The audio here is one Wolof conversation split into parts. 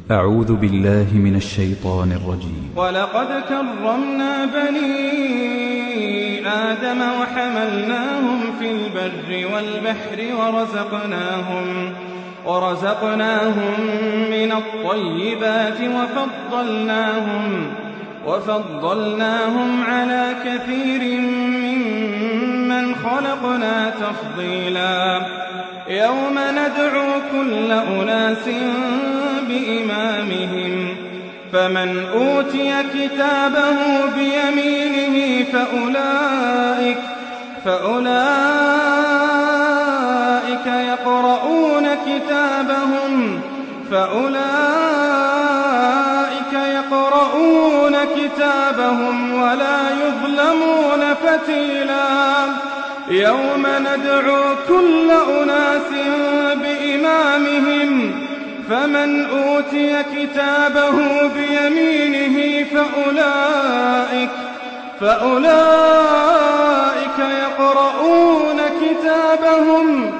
أعوذ بالله من الشيطان الرجيم ولقد كرمنا بني آدم وحملناهم في البر والبحر ورزقناهم ورزقناهم من الطيبات وفضلناهم وفضلناهم على كثير ممن خلقنا تفضيلا يوم ندعو كل أناس بإمامهم فمن أوتي كتابه بيمينه فأولئك فأولئك يقرؤون كتابهم فأولئك يقرؤون كتابهم ولا يظلمون فتيلا يوم ندعو كل أناس بإمامهم فمن أوتي كتابه بيمينه فأولئك فأولئك يقرؤون كتابهم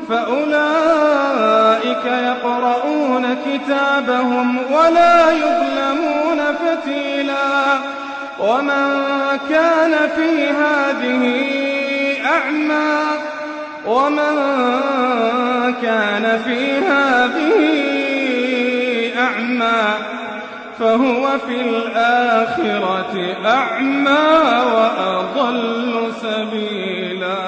فأولئك يقرؤون كتابهم ولا يظلمون فتيلا ومن كان في هذه أعمى ومن كان في هذه أعمى فهو في الآخرة أعمى وأضل سبيلا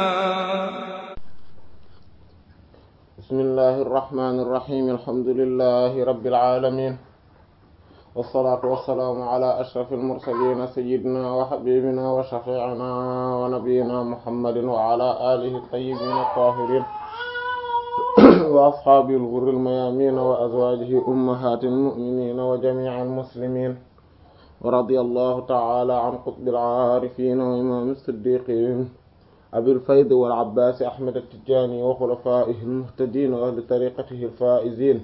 بسم الله الرحمن الرحيم الحمد لله رب العالمين والصلاة والسلام على أشرف المرسلين سيدنا وحبيبنا وشفيعنا ونبينا محمد وعلى آله الطيبين الطاهرين وأصحابه الغر الميامين وأزواجه أمهات المؤمنين وجميع المسلمين ورضي الله تعالى عن قطب العارفين وإمام الصديقين أبي الفيض والعباس أحمد التجاني وخلفائه المهتدين وأهل طريقته الفائزين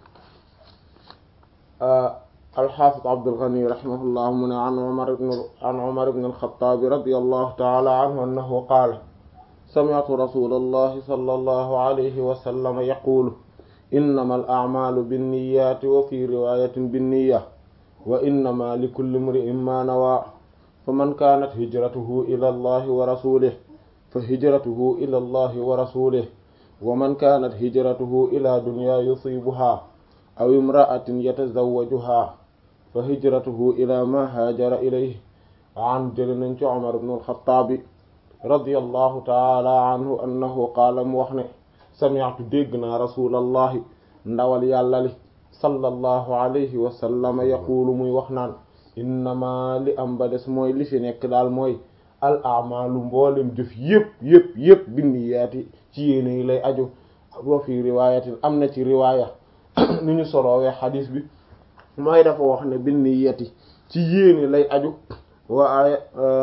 آه الحافظ عبد الغني رحمه الله من عن عمر بن عن عمر بن الخطاب رضي الله تعالى عنه أنه قال سمعت رسول الله صلى الله عليه وسلم يقول إنما الأعمال بالنيات وفي رواية بالنية وإنما لكل امرئ ما نوى فمن كانت هجرته إلى الله ورسوله فهجرته إلى الله ورسوله ومن كانت هجرته إلى دنيا يصيبها أو امرأة يتزوجها فهجرته إلى ما هاجر إليه عن جلن عمر بن الخطاب رضي الله تعالى عنه أنه قال موحن سمعت ديقنا رسول الله ndawal yàlla li sallallahu alayhi wa sallam yaqulu muy wax naan innama li am ba des mooy li fi nekk daal mooy al amalu mboolem jëf yëpp yëpp yëpp binniyaati ci yéene yi lay aju wa fi riwaayatin am na ci riwaaya ni ñu soloowee xadis bi mooy dafa wax ne binniyati ci yéene lay aju waaye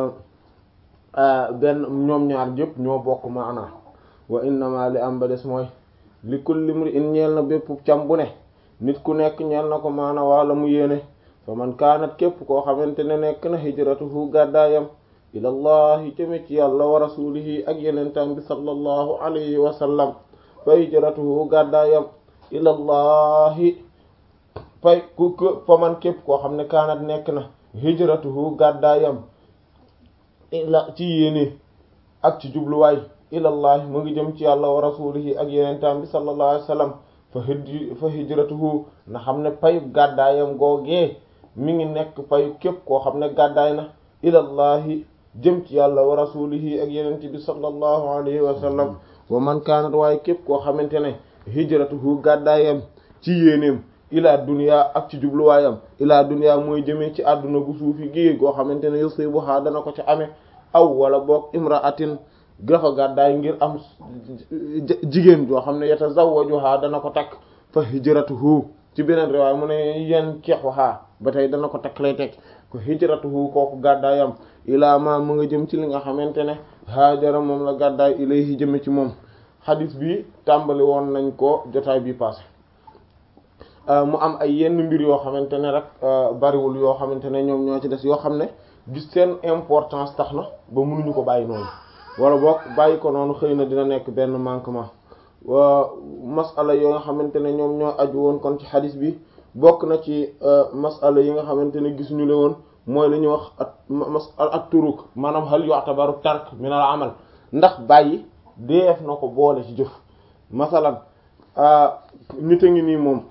benn ñoom ñaar jëpp ñoo bokk maana wa innama li am ba des mooy li kulli imri'in ñeel na bépp cam bu ne nit ku nekk ñeel na ko maana wala mu yéene fa man kaanat képp koo xamante ne nekk na hijratuhu gàddaayam ilallahi jëme ci yàlla wa rasulihi ak yenentam bi sallallahu alayhi wa sallam fa hijratuhu gàddaayam ilallahi fay ku fa man képp koo xam ne kaanat nekk na hijratuhu gàddaayam ila ci yéene ak ci jubluwaay ilallahi mu ngi jëm ci yàlla wa rasulihi ak yenentam bi sallallahu alayhi wa sallam fa hij fa hijratuhu na xam ne payub gàddaayam googee mi ngi nekk payu képp koo xam ne gàddaay na ilallahi jëm ci yàlla wa rasulihi ak yenente bi sallallahu alayhi wa sallam wa man kaanat waaye képp koo xamante ne hijratuhu gàddaayam ci yéeneem ilaa dunya ak ci jubluwaayam ilaa dunya mooy jëmee ci àdduna gu suufi gi goo xamante ne yusibuha dana ko ci amee aw wala boog imra'atin dafa gàddaay ngir am jigéen joo xam ne yatazawwajuha dana ko takk fa hijratuhu ci beneen riwaay mu ne yen keexuha ba tey dana ko takk lay teg ko hijratuhu kooku gàddaayam ilaa ma mu nga jëm ci li nga xamante ne haajara moom la gàddaay ilayhi jëme ci moom xadis bi tàmbali woon nañ ko jotaay bi passé mu am ay yenn mbir yoo xamante ne rek bariwul yoo xamante ne ñoom ñoo ci des yoo xam ne gis seen importance tax na ba mënuñu ko bàyyi noonu wala boog bàyyi ko noonu xëy na dina nekk benn manquement wa masala yoo nga xamante ne ñoom ñoo aju woon kon ci xadis bi bokk na ci masala yi nga xamante ne gis ñu le woon mooy li ñuy wax at masala at turuk maanaam hal yu'tabaru tark min al amal ndax bàyyi deef na ko boole ci jëf masalan nit a ngi nii moom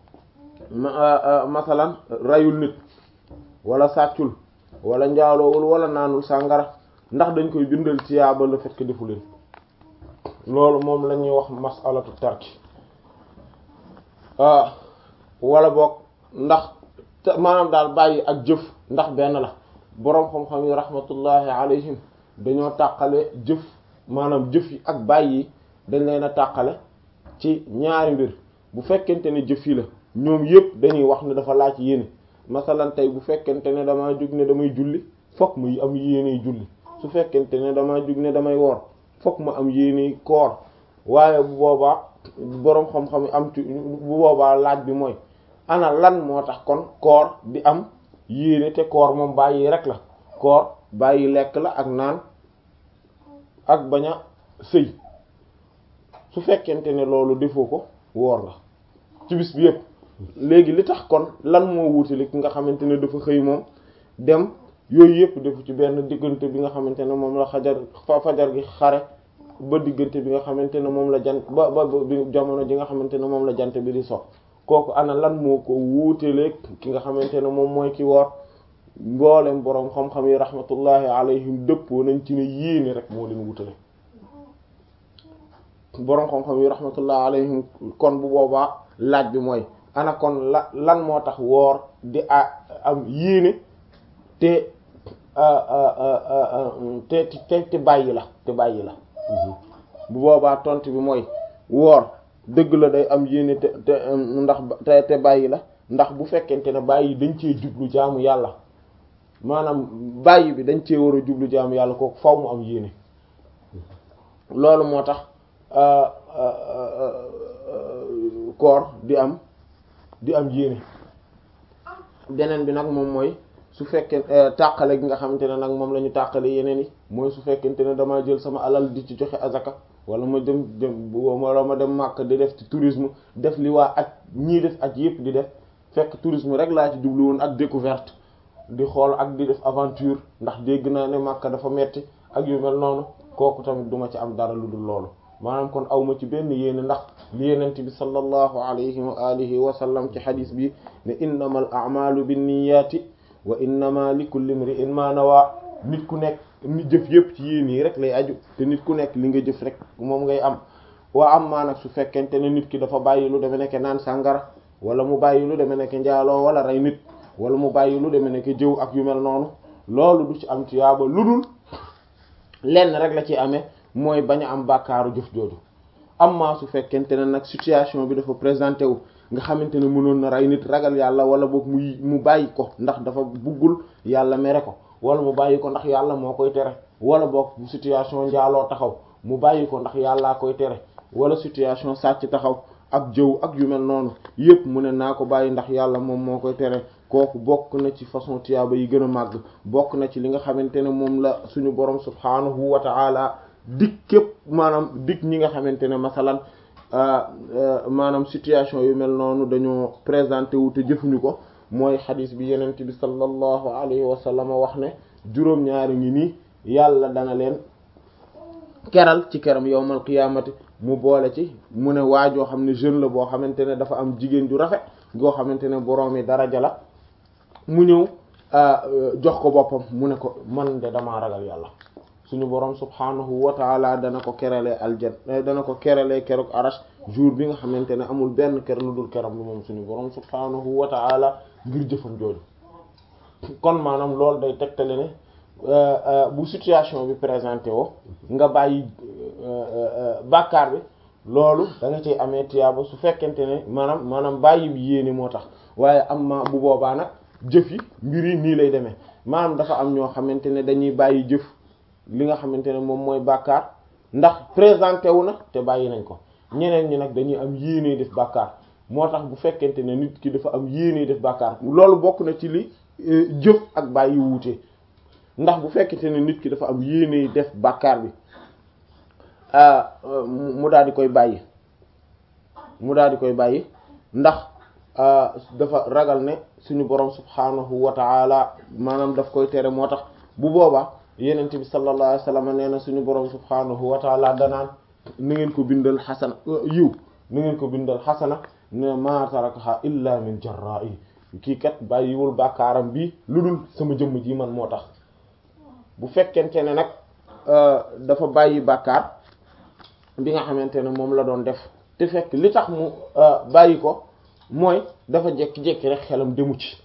masalan rayul nit wala sàccul wala njaaloowul wala naanul sàngara ndax dañ koy bindal ci yaaba le fait que defu leen loolu moom la ñuy wax masalatu tarki wala boog ndax maanaam daal bàyyi ak jëf ndax benn la boroom xam-xam yi rahmatullahi alayhim dañoo tàqale jëf maanaam jëf yi ak bàyyi yi dañ leen a tàqale ci ñaari mbir bu fekkente ne jëf yi la ñoom yépp dañuy wax ne dafa laaj yéene masalan tey bu fekkente ne damaa jug ne damay julli fokk muy am yéene julli su fekkente ne damaa jug ne damay woor fokk ma am yéene koor waaye bu boobaa boroom xam-xam am ci bu boobaa laaj bi mooy ana lan moo tax kon koor di am yéene te koor moom bàyyi rek la koor bàyyi lekk la ak naan ak bañ a sëy su fekkente ne loolu defoo ko woor nga ci bis bi yépp léegi li tax kon lan moo wuutali ki nga xamante ne dafa xëy moom dem yooyu yépp defu ci benn diggante bi nga xamante ne moom la xajar fajar gi xare ba diggante bi nga xamante ne moom la jant ba ba jamono ji nga xamante ne moom la jant bi di so kooku ana lan moo ko wuutaleeg ki nga xamante ne moom mooy ki woor mboolem boroom xam-xam yi rahmatullahi alayhim dëppoo nañ ci ne yéene rek moo leen wutale boroom xam-xam yi rahmatullahi alayhim kon bu boobaa laaj bi mooy ana kon la lan moo tax woor di am yéene te te te te bàyyi la te bàyyi la bu boobaa tontu bi mooy woor dëgg la day am yéene te te ndax te te bàyyi la ndax bu fekkente ne bàyyi dañ cee jublu jaamu yàlla maanaam bàyyi bi dañ cee war a jublu jaamu yàlla kooku faw mu am yéene loolu moo tax koor di am di am yéene beneen bi nag moom mooy su fekkee tàqale gi nga xamante ne nag moom la ñu tàqale yeneen yi mooy su fekkente ne damaa jël sama alal di ci joxe azaka wala ma dem dem wala ma dem màkk di def ci tourisme def li waa aj ñii def aj yépp di def fekk tourisme rek laa ci jublu woon ak découverte di xool ak di def aventure ndax dégg naa ne màkk dafa metti ak yu mel noonu kooku tamit duma ci am dara lu dul loolu maanaam kon awma ci benn yéene ndax li yenent bi sallallahu alayhi wa alihi wa sallam ci xadis bi ne innamal a'malu binniyati wa innama likulli imri'in ma nawa nit ku nekk nit jëf yëpp ci yéen yi rek lay aju te nit ku nekk li nga jëf rek moom ngay am waa am maa nag su fekkente ne nit ki dafa bàyyi lu deme nekk naan sàngara wala mu bàyyi lu deme nekk njaaloo wala rey nit wala mu bàyyi lu deme nekk jëw ak yu mel noonu loolu du ci am ci yaaba lu dul lenn rek la ci amee mooy bañ a am bàkkaaru jëf jooju am maa su fekkente ne nag situation bi dafa présenté wu nga xamante ne mënoon na rey nit ragal yàlla wala boog mu mu bàyyi ko ndax dafa buggul yàlla mere ko wala mu bàyyi ko ndax yàlla moo koy tere wala boog bu situation njaaloo taxaw mu bàyyi ko ndax yàllaa koy tere wala situation sàcc taxaw ak jëw ak yu mel noonu yépp mu ne naa ko bàyyi ndax yàlla moom moo koy tere kooku bokk na ci façon tiyaaba yi gën a màgg bokk na ci li nga xamante ne moom la suñu borom subhaanahu wa ta'ala dig képp maanaam dig ñi nga xamante ne masalan maanaam situation yu mel noonu dañoo présenté wu te jëfuñu ko mooy xadis bi yenent bi sallallahu alayhi wa sallam wax ne juróom-ñaari ngi nii yàlla dana leen keral ci keram yowmal qiyaamati mu boole ci mu ne waajoo xam ne jeune la boo xamante ne dafa am jigéen ju rafet goo xamante ne boroom yi daraja la mu ñëw jox ko boppam mu ne ko man de damaa ragal yàlla suñu boroom subhaanahu wa taala dana ko keralee aljan dana ko keralee keroog arash jour bi nga xamante ne amul benn ker lu dul keram bi moom suñu boroom subhaanahu wa taala ngir jëfam jooju kon maanaam loolu day tegtale ne bu situation bi présenté woo nga bàyyi bàkkaar bi loolu da nga ciy amee tiyaaba su fekkente ne maanaam maanaam bàyyi bi yéene moo tax waaye am ma bu boobaa nag jëf yi mbir yi nii lay demee maanaam dafa am ñoo xamante ne dañuy bàyyi jëf li nga xamante ne moom mooy bàkkaar ndax présenté wu na te bàyyi nañ ko ñeneen ñi nag dañuy am yéene def bàkkaar moo tax bu fekkente ne nit ki dafa am yéene def bàkkaar loolu bokk na ci li jëf ak bàyyi wuute ndax bu fekkente ne nit ki dafa am yéene def bàkkaar bi mu daal di koy bàyyi mu daal di koy bàyyi ndax dafa ragal ne suñu borom subhanahu wa ta'ala maanaam daf koy tere moo tax bu boobaa yenente bi sallallahu alayhi wasallam nee na suñu borom subhanahu wa ta'ala danaan na ngeen ko bindal xasana yiw na ngeen ko bindal xasana ne ma tarakaha illa min jarra'i kii kat bàyyiwul bàkkaaram bi lu dul sama jëmm ji man moo tax bu fekkente ne nag dafa bàyyi bàkkaar bi nga xamante ne moom la doon def te fekk li tax mu bàyyi ko mooy dafa jekki-jekki rek xelam demu ci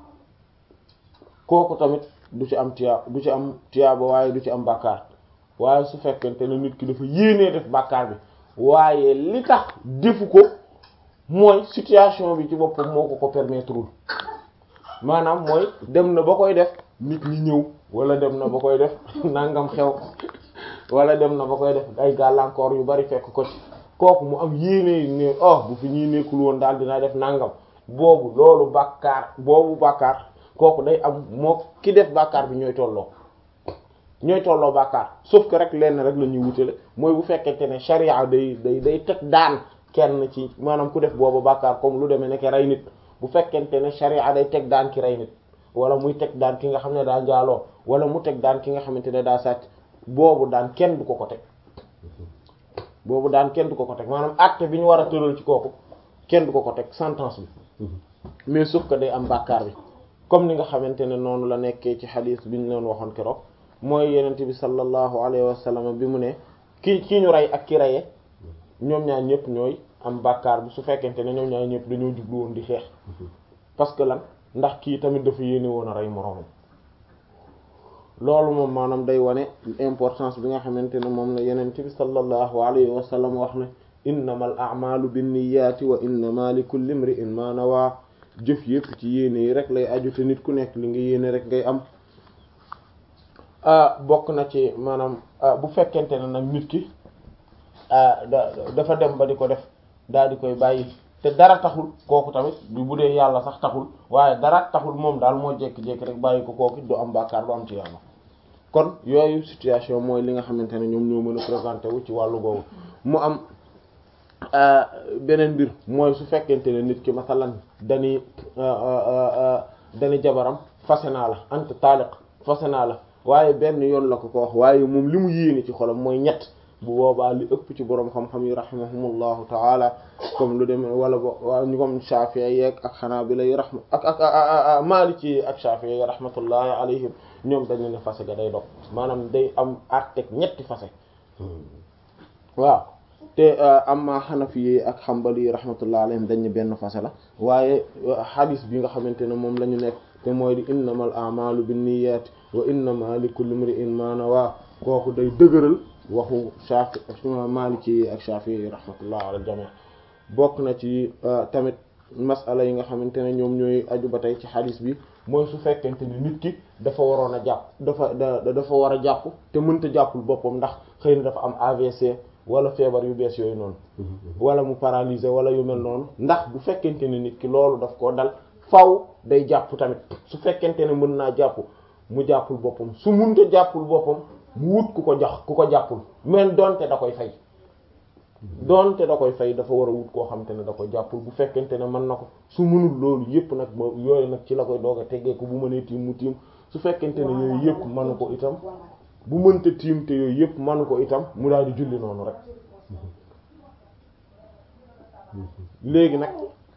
kooku tamit du ci am tiyaa du ci am tiyaaba waaye du ci am bàkkaar waaye su fekkente ne nit ki dafa yéenee def bàkkaar bi waaye li tax defu ko mooy situation bi ci boppam moo ko ko permettre maanaam mooy dem na ba koy def nit ñi ñëw wala dem na ba koy def nangam xew wala dem na ba koy def ay gàllankoor yu bari fekk ko ci kooku mu am yéene ne oh bu fi ñuy nekkul woon daal dinaa def nangam boobu loolu bàkkaar boobu bàkkaar kooku day am moo ki def bàkkaar bi ñooy tolloo ñooy tolloo bàkkaar sauf que rek lenn rek la ñuy wutale mooy bu fekkente ne charia day day day teg daan kenn ci maanaam ku def boobu bàkkaar comme lu demee nekk rey nit bu fekkente ne charia day teg daan ki rey nit wala muy teg daan ki nga xam ne daa njaaloo wala mu teg daan ki nga xamante ne daa sàcc boobu daan kenn du ko ko teg boobu daan kenn du ko ko teg maanaam acte bi ñu war a tëral ci kooku kenn du ko ko teg sentence bi mais sauf que day am bàkkaar bi comme ni nga xamante ne noonu la nekkee ci xadiis bi ñu leen waxoon keroog mooy yenente bi sallallahu alayhi wa sallam bi mu ne ki ki ñu rey ak ki reye ñoom ñaar ñëpp ñooy am bàkkaar bi su fekkente ne ñoom ñaar ñëpp dañoo jublu woon di xeex parce que lan ndax kii tamit dafa yéene woon a rey moroomam loolu moom maanaam day wane importance bi nga xamante ne moom la yeneen bi sallallahu alayhi wa sallam wax ne innamal a'malu binniyati wa innama li kulli imri'in ma nawa jëf yëpp ci yéene yi rek lay aju te nit ku nekk li nga yéene rek ngay am bokk na ci maanaam bu fekkente ne nag nit ki dafa dem ba di ko def daal di koy bàyyi te dara taxul kooku tamit bi bu dee yàlla sax taxul waaye dara taxul moom daal moo jékki-jékki rek bàyyi ko kooku du am bàkkaar du am ci yàlla kon yooyu situation mooy li nga xamante ne ñoom ñoo mën a présenté wu ci wàllu googu mu am beneen mbir mooy su fekkente ne nit ki masalan dani dani jabaram fase naa la anta taaliq fase naa la waaye benn yoon la ko ko wax waaye moom li mu yéene ci xolam mooy ñett bu boobaa li ëpp ci boroom xam-xam yi rahimahumullahu taala comme lu dem wala bo ñu comme Shafi'i yeeg ak Hanabila yi rahma ak ak Maliki ak Shafi'i yi rahmatullahi alayhim ñoom dañu ne fase ga day dog maanaam day am arteg ñetti fase waaw te amma Hanafi yi ak Hanbali yi rahmatullahi alayhim dañ ne benn fase la waaye hadis bi nga xamante ne moom la ñu nekk te mooy di innamal a'malu binniyati wa innama likulli imri'in ma nawa kooku day dëgëral waxu Shafi Maliki ak Shafi'i rahmatullah ala jami' bokk na ci tamit masala yi nga xamante ne ñoom ñooy aju ba tey ci xadis bi mooy su fekkente ni nit ki dafa waroon a jàpp dafa dafa war a jàpp te mënta jàppul boppam ndax xëy na dafa am AVC wala feebar yu bees yooyu noonu wala mu paralysé wala yu mel noonu ndax bu fekkente ne nit ki loolu daf koo dal faw day jàpp tamit su fekkente ne mën naa jàpp mu jàppul boppam su munta jàppul boppam mu wut ku ko jox ku ko jàppul men donte da koy fay donte da koy fay dafa war a wut koo xamante ne da koy jàppul bu fekkente ne mën na ko su mënul loolu yépp nag ba yooyu nag ci la koy doog a tegee ko bu mënee tiim mu tiim su fekkente ne yooyu yépp manu ko itam bu mënta tiim te yooyu yépp manu ko itam mu daal di julli noonu rek léegi nag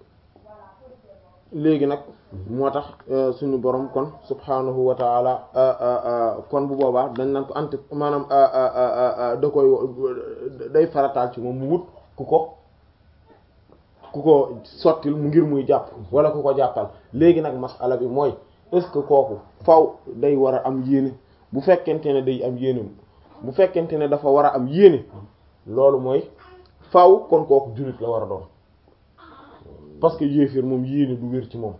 léegi nag moo tax suñu borom kon subhanahu wa taala kon bu boobaa dañ naan ko ant maanaam da koy day farataal ci moom mu wut ku ko ku ko sottil mu ngir muy jàpp wala ku ko jàppal léegi nag masala bi mooy est-ce que kooku faw day war a am yéene bu fekkente ne day am yéene bu fekkente ne dafa war a am yéene loolu mooy faw kon kooku jullit la war a doon parce que yéefir moom yéene du wér ci moom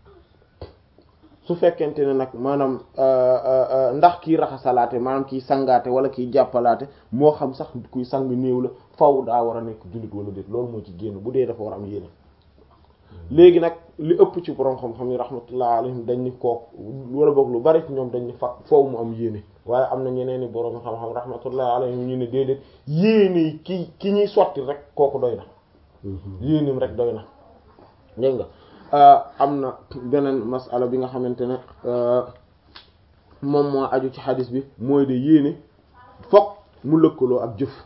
su fekkente ne nag maanaam ndax kiy raxasalaate maanaam kiy sangaate wala kiy jàppalaate moo xam sax kuy sang néew la faw daa war a nekk jullit wala déet loolu moo ci génn bu dee dafa war a am yéene léegi nag li ëpp ci borom xam-xam yi rahmatullah alayhim dañ ni kook wala boog lu bari ci ñoom dañ ni fa foofu mu am yéene waaye am na ñeneen i borom xam-xam rahmatullah alayhim ñu ne déedéet yéene ki ki ñuy sotti rek kooku doy na yéenim rek doy na dégg nga am na beneen masala bi nga xamante ne moom moo aju ci xadis bi mooy de yéene fokk mu lëkkaloo ak jëf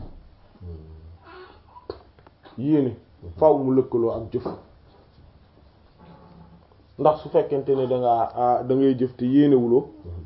yéene faw mu lëkkaloo ak jëf ndax su fekkente ne da ngaa da ngay jëf te yéenewuloo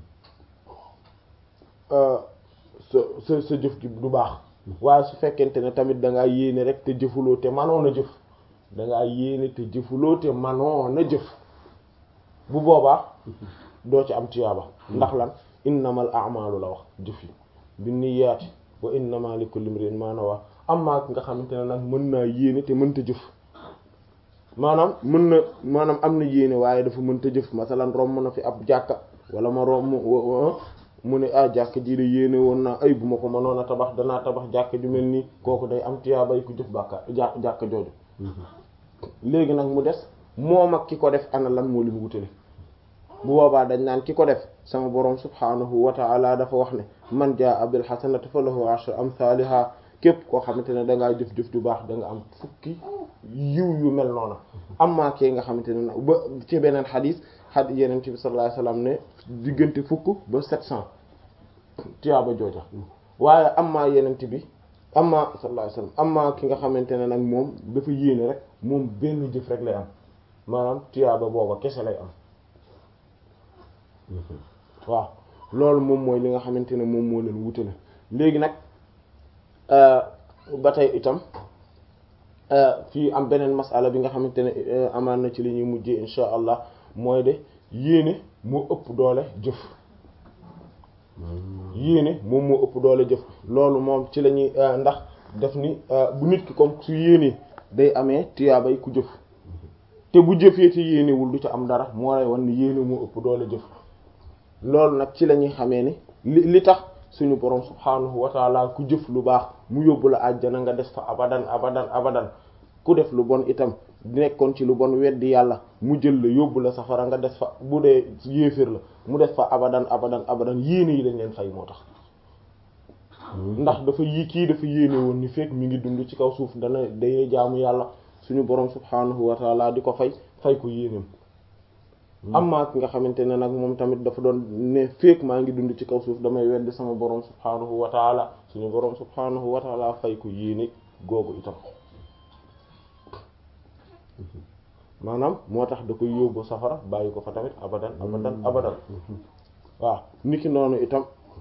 sa sa sa jëf ji du baax waaye su fekkente ne tamit da ngaa yéene rek te jëfuloo te manoon a jëf da ngaa yéene te jëfuloo te manoon a jëf bu boobaa doo ci am tiyaaba ndax lan innamal a'malu la wax jëf yi binniyaati wa innama likulli imrin ma nawa amma ki nga xamante ne nag mën naa yéene te mënta jëf maanaam mën na maanaam am na yéene waaye dafa mënta jëf masalan romb na fi ab jàkka wala ma romb mu ne ah jàkka ji de yéene woon naa ay bu ma ko mënoon a tabax danaa tabax jàkka ju mel nii kooku day am tiyaabay ku jëf bàkka jàkk jàkka jooju léegi nag mu des moom ak ki ko def ana lan moo li mu wutale bu boobaa dañ naan ki ko def sama borom subhaanahu wa ta'ala dafa wax ne man jaa bil hasanati falahu ashru amthaliha képp koo xamante ne dangaa jëf-jëf ju baax da nga am fukki yiw yu mel noona amma kee nga xamante ne ba ci beneen xadis xad yeneen bi sallallahu alayhi wasallam ne diggante fukk ba sept cent tiyaaba jooja waaye amma yeneen bi amma sallallahu alayhi wasallam amma ki nga xamante ne nag moom dafa yéene rek moom benn jëf rek lay am maanaam tiyaaba booba kese lay am waaw loolu moom mooy li nga xamante ne moom moo leen wutale léegi nag ba tey itam fii am beneen masala bi nga xamante ne amaan na ci li ñuy mujjee insha allah mooy de yéene moo ëpp doole jëf yéene moom moo ëpp doole jëf loolu moom ci la ñuy ndax def ni bu nit ki comme su yéenee day amee tiyaabay ku jëf te bu jëfee te yéenewul du ca am dara moo lay wan ni yéene moo ëpp doole jëf loolu nag ci la ñuy xamee ni li li tax suñu borom subhaanahu wa taala ku jëf lu baax mu yóbbu la àjjana nga des fa abadan abadan abadan ku def lu bon itam nekkoon ci lu bon weddi yàlla mu jël la yóbbu la safara nga des fa bu dee yéeféer la mu des fa abadan abadan abadan yéene yi lañ leen fay moo tax ndax dafa yi kii dafa yéene woon ni fekk mi ngi dund ci kaw suuf dana day jaamu yàlla suñu borom subhaanahu wa taala di ko fay fay ko yéeneem amma ki nga xamante ne nag moom tamit dafa doon ne fekk maa ngi dund ci kaw suuf damay weddi sama borom subhaanahu wa taala suñu borom subhaanahu wa taala fay ko yéene googu itam maanaam moo tax da koy yóbbu safara bàyyi ko fa tamit abadan abadan abadan waaw niki noonu itam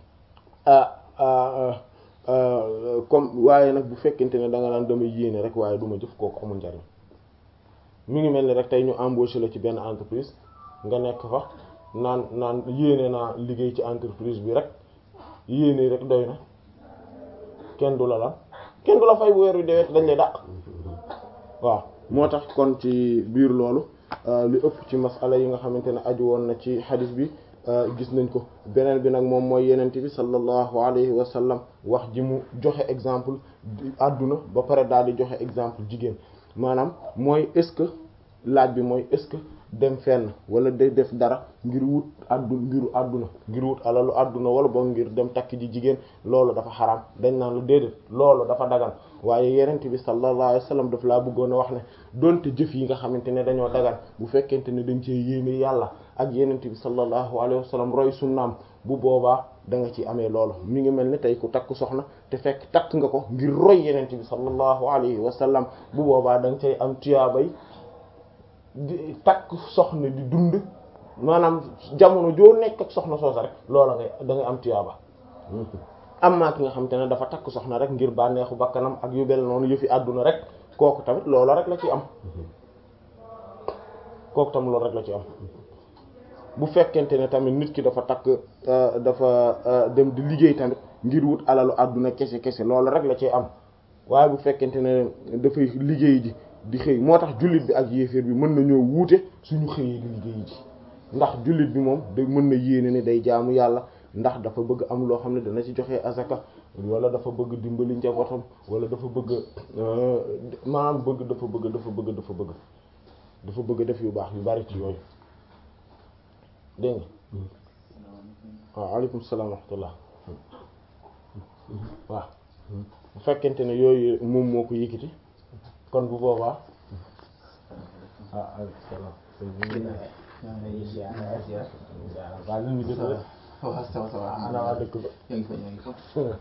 comme waaye nag bu fekkente ne da nga naan damay yéene rek waaye du ma jëf kooku amul njariñ mi ngi mel ni rek tey ñu embauché la ci benn entreprise nga nekk fa naan naan yéene naa liggéey ci entreprise bi rek yéene rek doy na kenn du la lan kenn du la fay bu weer wi dewet dañ lay dàq waaw moo tax kon ci biir loolu li ëpp ci masala yi nga xamante ne aju woon na ci xadis bi gis nañ ko beneen bi nag moom mooy yenente bi sallallahu alayhi wa sallam wax ji mu joxe exemple àdduna ba pare daal di joxe exemple jigéen maanaam mooy est-ce que laaj bi mooy est-ce que dem fenn wala day def dara ngir wut addu ngiru àdduna ngir wut alalu àdduna wala boog ngir dem takk ji jigéen loolu dafa xaraam dañ naan la déedéet loolu dafa dagan waaye yenente bi sallallahu alayhi wa sallam daf laa bëggoon a wax ne donte jëf yi nga xamante ne dañoo dagan bu fekkente ne dañ cee yéene yàlla ak yenente bi sallallahu alayhi wa sallam roy sunnaam bu boobaa da nga ci amee loolu mi ngi mel ni tey ku takk soxna te fekk takk nga ko ngir roy yenente bi sallallahu alayhi wa sallam bu boobaa da nga cay am tuyaabay di takk soxna di dund maanaam jamono joo nekk ak soxna soosa rek loola ngay da ngay am tuyaaba amma ki nga xam te ne dafa takk soxna rek ngir bànneexu bakkanam ak yu bel noonu yëfi àdduna rek kooku tamit loola rek la ci am kooku tamit loolu rek la ci am bu fekkente ne tamit nit ki dafa takk dafa dem di liggéey tamit ngir wut alalu àdduna kese kese loolu rek la ci am waaye bu fekkente ne dafay liggéey ji di xëy moo tax jullit bi ak yéeféer bi mën nañoo wuute suñu xëyee di liggéey ji ndax jullit bi moom da mën na yéene ne day jaamu yàlla ndax dafa bëgg am loo xam ne dana ci joxe azaka wala dafa bëgg dimbali njabootam wala dafa bëgg maanaam bëgg dafa bëgg dafa bëgg dafa bëgg dafa bëgg def yu baax yu bari ci yooyu dégg nga waaw aleykum salaam wa rahmatullah waaw bu fekkente ne yooyu moom moo ko yëkkati kon bu boobaa ah aleykum salaam waaw ñu ngi dëkk waaw sama sama ana waa dëkk ba yaa ngi fa yaa ngi fa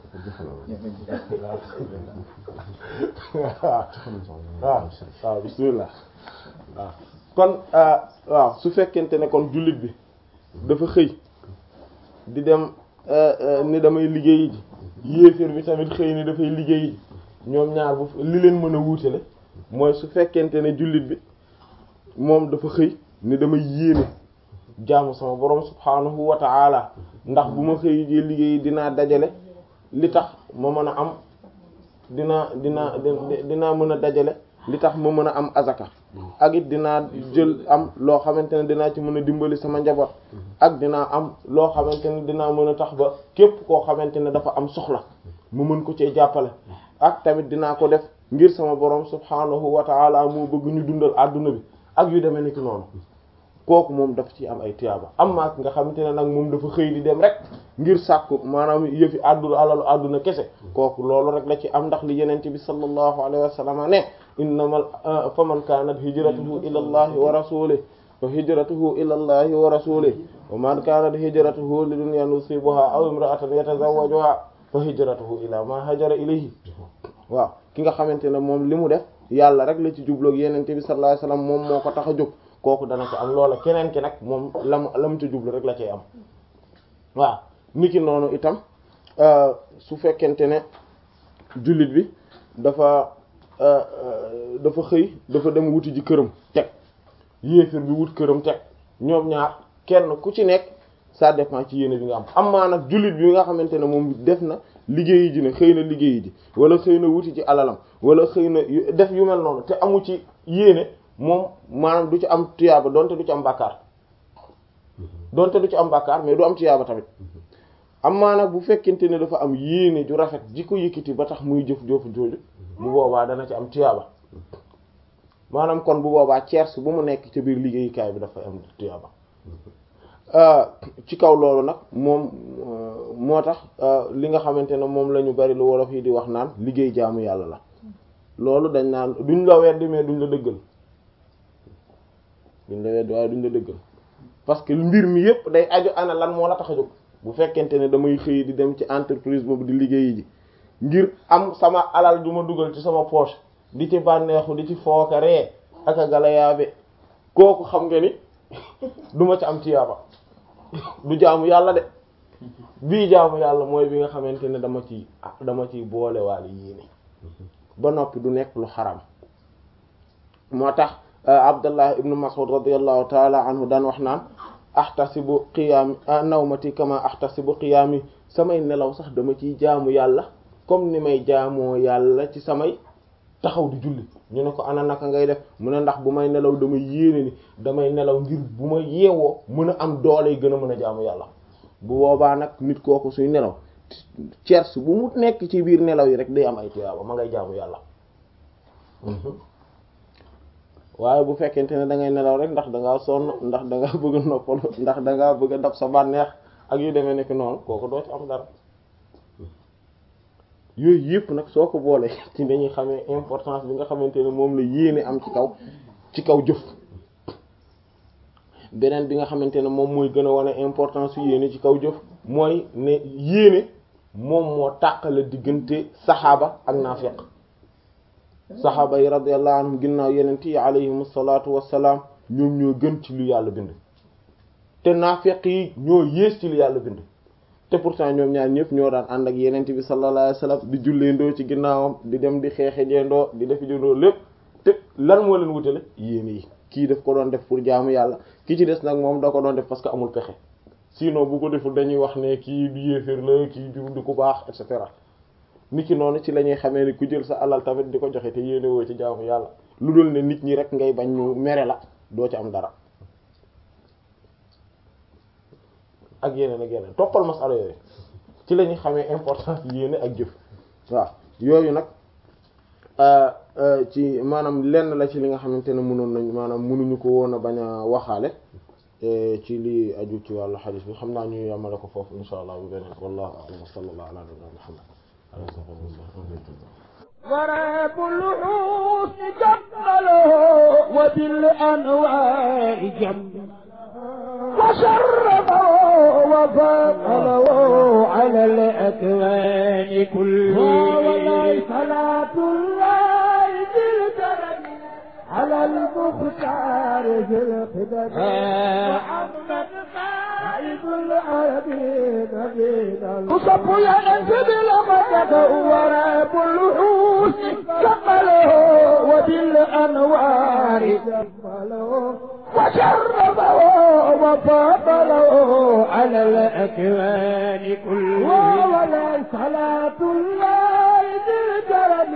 waaw waaw waaw bismillah waaw kon waaw su fekkente ne kon jullit bi dafa xëy di dem ni damay liggéeyi ji yéeféer bi tamit xëy ni dafay liggéeyi ji ñoom ñaar bu li leen mën a wuutale mooy su fekkente ne jullit bi moom dafa xëy ni damay yéene jaamu sama borom subhaanahu wa ta'ala ndax bu ma xëy jee liggéeyi dinaa dajale li tax ma mën a am dinaa dinaa dinaa mën a dajale li tax ma mën a am azaka ak it dinaa jël am loo xamante ne dinaa ci mën a dimbali sama njaboot ak dinaa am loo xamante ne dinaa mën a tax ba képp koo xamante ne dafa am soxla mu mën ko cee jàppale ak tamit dinaa ko def ngir sama borom subhaanahu wa ta'ala moo bëgg ñu dundal adduna bi ak yu demee niki noonu kooku moom dafa ci am ay tiyaaba am maak nga xamante ne nag moom dafa xëy di dem rek ngir sàkku maanaam yëfi àdduna alalu àdduna kese kooku loolu rek la ci am ndax li yenente bi sallallahu alayhi wa sallam ne innamal fa man kanat hijratuhu ila allahi wa rasulih fa hijratuhu ila allahi wa rasulih wa man kanat hijratuhu li dunyan yusibuha aw imra'atan yatazawwajuha fa hijratuhu ila ma hajara ilayhi waaw ki nga xamante ne moom li mu def yàlla rek la ci jubloog yenente bi sallallahu alayhi wa sallam moom moo ko tax a jóg kooku dana ci am loola keneen ki nag moom lam la mu ci jublu rek la cay am waaw niki noonu itam su fekkente ne jullit bi dafa dafa xëy dafa dem wuti ji këram teg yéefir bi wut këram teg ñoom ñaar kenn ku ci nekk ça dépend ci yéene bi nga am am maa nag jullit bi nga xamante ne moom def na liggéeyi ji ne xëy na liggéeyi ji wala xëy na wuti ci alalam wala xëy na def yu mel noonu te amu ci yéene moom maanaam du ci am tuyaaba donte du ci am bàkkaar donte du ci am bàkkaar mais du am tuyaaba tamit am maa nag bu fekkente ne dafa am yéene ju rafet ji ko yëkkati ba tax muy jëf jëf jooju bu boobaa dana ci am tuyaaba maanaam kon bu boobaa tiers bu mu nekk ci biir liggéeyukaay bi dafa am tuyaaba ci kaw loolu nag moom moo tax li nga xamante ne moom la ñu bari lu wolof yi di wax naan liggéey jaamu yàlla la loolu dañ naan duñ la weddi mais duñ la dëggal duñ la weddi waaye duñ la dëggal parce que mbir mi yépp day aju ana lan moo la tax a jóg bu fekkente ne damay xëy di dem ci entreprise boobu di liggéeyi ji ngir am sama alal du ma dugal ci sama poche di ci bànneexu di ci fooka ree ak a galayaabe kooku xam nga ni duma ci am tiyaaba du jaamu yàlla de bii jaamu yàlla mooy bi nga xamante ne dama ci dama ciy boole waale yéene ba noppi du nekk lu xaram moo tax Abdullah ibnu Mas'ud radiyallahu taala anhu daan wax naan ahtasibu qiyaami nawmati kama ahtasibu qiyaami samay nelaw sax dama ciy jaamu yàlla comme ni may jaamoo yàlla ci samay taxaw di julli ñu ne ko ana naka ngay def mu ne ndax bu may nelaw damay yéene ni damay nelaw ngir bu ma yeewoo mën a am doole yi gën a mën a jaamu yàlla bu boobaa nag nit kooku suy nelaw cerce bu mu nekk ci biir nelaw yi rek day am ay tuyaaba ma ngay jaamu yàlla waaye bu fekkente ne da ngay nelaw rek ndax da ngaa sonn ndax da ngaa bëgg a noppalu ndax da ngaa bëgg a dab sa bànneex ak yu demee nekk noonu kooku doo ci am dara yooyu yëpp nag soo ko boolee ci dañuy xamee importance bi nga xamante ne moom la yéene am ci kaw ci kaw jëf beneen bi nga xamante ne moom mooy gën a wane importance yu yéene ci kaw jëf mooy ne yéene moom moo tàqale diggante saxaaba ak naafiq saxaaba yi radiyallahu anhum ginnaaw yenent yi alayhim salaatu wassalaam ñoom ñoo gën ci lu yàlla bind te naafiq yi ñoo yées ci lu yàlla bind te pourtant ñoom ñaar ñëpp ñoo daan ànd ak yenent bi sallallahu alayhi wasallam di julleendoo ci ginnaawam di dem di xeexe jeendoo di def jëndoo lépp te lan moo leen wutale yéene yi kii daf ko doon def pour jaamu yàlla ki ci des nag moom da ko doon def parce que amul pexe sinon bu ko deful dañuy wax ne kii du yéeféer la kii du du ku baax et cetera nit ki noonu ci la ñuy xamee ni ku jël sa alal tamit di ko joxe te yéene woo ci jaamu yàlla lu dul ne nit ñi rek ngay bañ ñu mere la doo ci am dara ak yeneen ak yeneen toppal masala yooyu ci la ñuy xamee importance yéene ak jëf waaw yooyu nag ci maanaam lenn la ci li nga xamante ne mënoon nañ maanaam mënuñu ko woon a bañ a waxaale ci li aju ci wàllu xadis bi xam naa ñu yamale ko foofu insha allah bu beneen wallahu a'lam wa sallallahu ala nabiyyina muhammad وراب الحسن جمله وبالأنواع جمله وشرفه وفضله على الأكوان كلها وليس صلاة الله بالكرم على المختار في الخدم محمد قائد العربين نبينا وصف ينزل لمدد وراب الوحوش كمله وبالأنوار جمله وشرفه وفضله على الأكوان كلها ولا صلاة الله بالكرم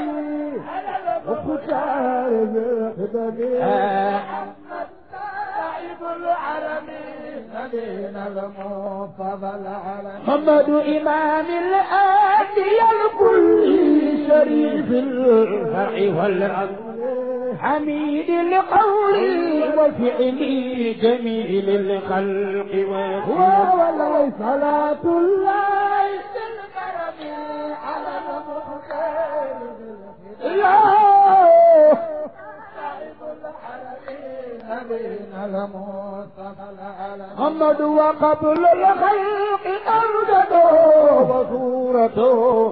مختار بالخدم محمد صاحب العرم نبينا المفضل على محمد إمام الأنبياء الكل شريف الفرع والعظم حميد القول وفعل جميل الخلق وهو ولا صلاة الله بالكرم على المختار محمد وقبل الخلق أرجده وصورته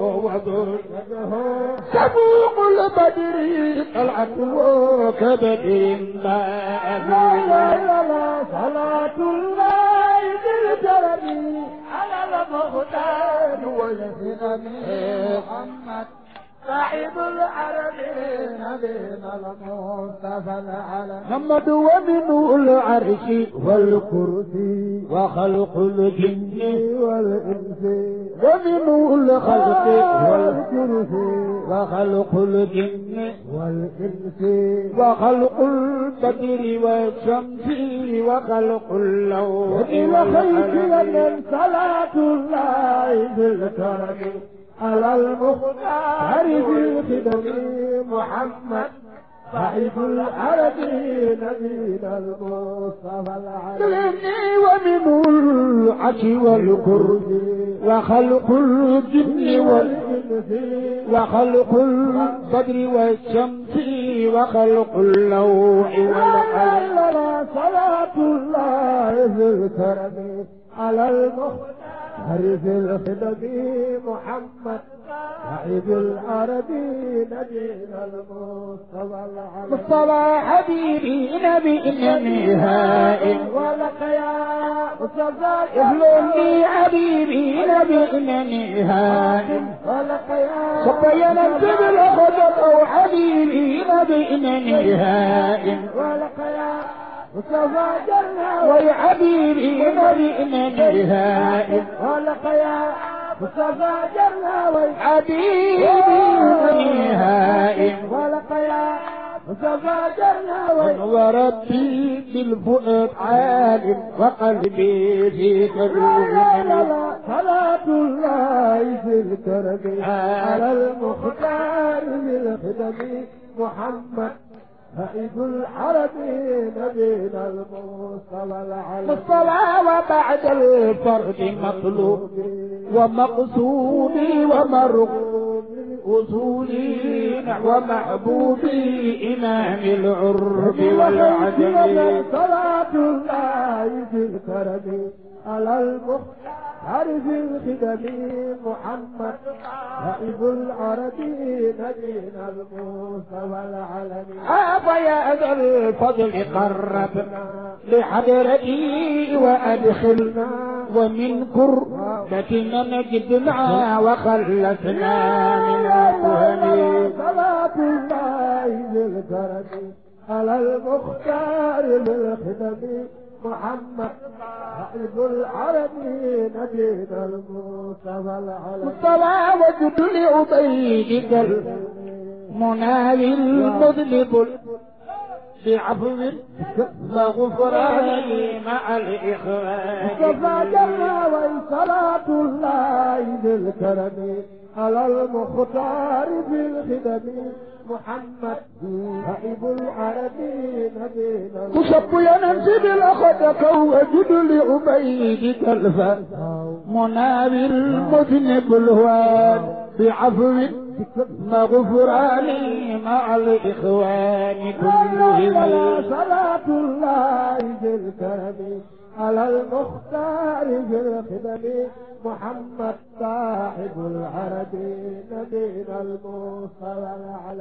وذرته سبوق البدر طلعته كبدر ما لا لا لا صلاة الله بالكرم على المختار والهدم محمد صاحب العرب نبينا المصطفى العلم محمد ومنه العرش والكرسي وخلق الجن والإنس ومنه الخلق والكرسي وخلق الجن والإنس وخلق البدر والشمس وخلق اللوح والقلم صلاة الله بالكرم على المختار في الخدم محمد صاحب العرب نبينا المصطفى العالمي ومنه العش والكرد وخلق الجن والإنس وخلق البدر والشمس وخلق اللوح والقلم صلاة الله في الكرم على المختار عرف الخدم محمد صاحب العرب نبينا المصطفى العربي مصطفى حبيبي نبي نهائي ولقيا مصطفى يهلني حبيبي نبي نهائي ولقيا صبينا الجبل خدر حبيبي نبي نهائي ولقيا مصطفى جنة ويا حبيبي نبينا نهائي ولقيا مصطفى جنة ويا حبيبي نهائي ولقيا مصطفى جنة وربي بالفؤاد عالم وقلبي في كرم صلاة الله في الكرم على المختار بالخدم محمد فإذ العرب نبينا المصطفى العلم الصلاة وبعد الفرد مطلوب ومقصودي ومرغوب أصولي نحو محبوبي إمام العرب والعجم صلاة الله في الكرم على المختار في الخدم محمد نائب العرب نبينا المصطفى العالمي هذا يا ذا الفضل قربنا لحضرتي وأدخلنا ومن كربتنا نجدنا وخلصنا من الوهم صلاة الله بالكرم على المختار بالخدم محمد حبيب العالمين نبينا المصطفى العالمين مصطفى وجد لعبيدك المناوي المذنب بعفو وغفران مع الإخوان مصطفى جل صلاة الله بالكرم على المختار بالخدم محمد هائب العربي نبينا كشف ينزل الأخدك وجد لعبيدك الفاس منابر مذنب الهوان بعفو غفراني مع الإخوان كلهم صلاة الله بالكرم على المختار في الخدم محمد صاحب العرب نبينا المصطفى على